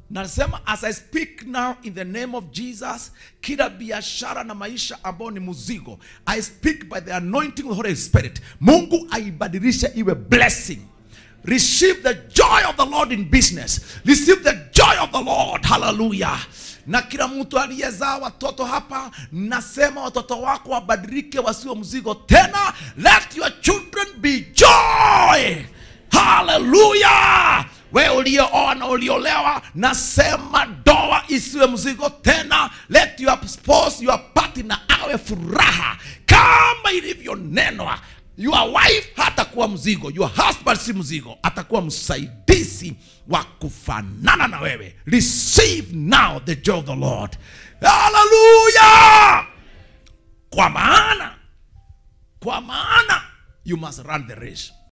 nasema as i speak now in the name of jesus kila biashara na maisha ambayo ni mzigo i speak by the anointing of the holy spirit mungu aibadilishe iwe blessing receive the joy of the lord in business receive the joy of the lord hallelujah na kila mtu aliyezaa watoto hapa nasema watoto wako wabadilike wasiwe mzigo tena let your children be joy haleluya we uliooa na uliolewa nasema doa isiwe mzigo tena let your spouse your partner awe furaha kama ilivyonenwa your wife hatakuwa mzigo your husband si mzigo atakuwa msaidizi wa kufanana na wewe receive now the joy of the lord haleluya kwa maana kwa maana you must run the race